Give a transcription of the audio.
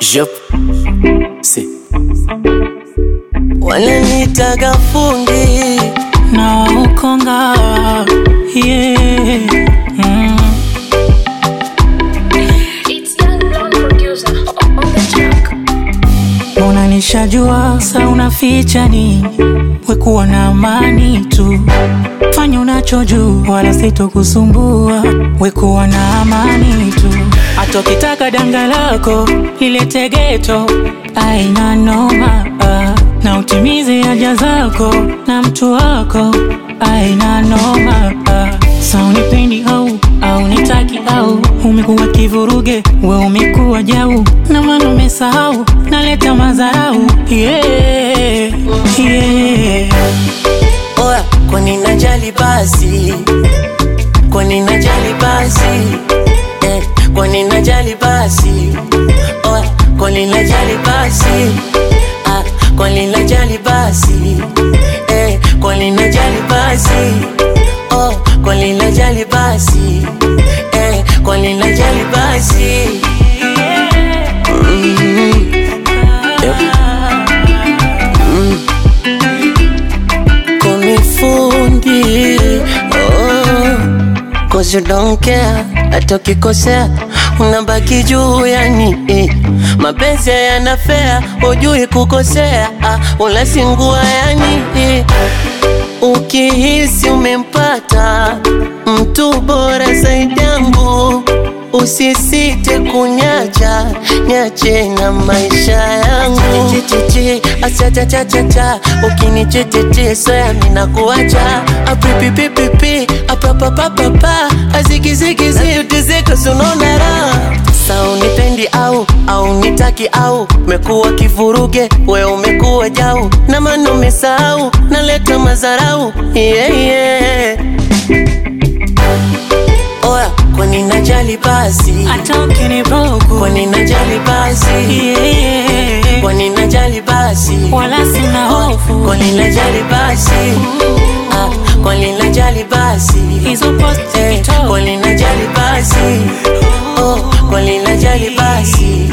Jop. Si. Wananitaga fundi na ukonga yeah. mm. It's young blonde producer on the track. Mbona nishajua sa unaficha nini, wekuwa na amani tu, fanya unachojua, wala sitokusumbua, wekuwa na amani tu. Hata ukitaka danga lako lilete geto, aina noma ah. na utimize haja zako na mtu wako, aina noma ah. Sa unipendi au au nitaki au umekuwa kivuruge, we umekuwa jau na maana umesahau, naleta madharau yeah, yeah. Oya, kwani najali basi, kwani najali basi, eh, kwani najali basi, oya, kwani najali basi, ah, kwani najali basi, eh, kwani najali basi, oh, kwani najali basi, eh, kwani najali basi. Kunifundi oh, cause you don't care. Hata ukikosea unabaki juu yani eh. Mapenzi yanafea, hujui kukosea ah, unasingua yani eh. Ukihisi umempata mtu bora zaidi yangu, usisite kunyacha nyache na maisha yangu. Chichichi achachachachacha, ukinichecheche soya mina kuacha apipipipipi apapapapapa azigizigizi utizika sunona raha sa unipendi au au nitaki au mekuwa kivuruge we umekuwa jau na maana umesahau naleta mazarau yeah, yeah. Oya, kwani najali basi, Hata ukinibuku kwani najali basi, yeah, yeah. kwani najali basi, wala sina hofu kwani najali basi, ah, kwani najali basi, hizo post eh, TikTok kwani najali basi, oh, kwani najali basi,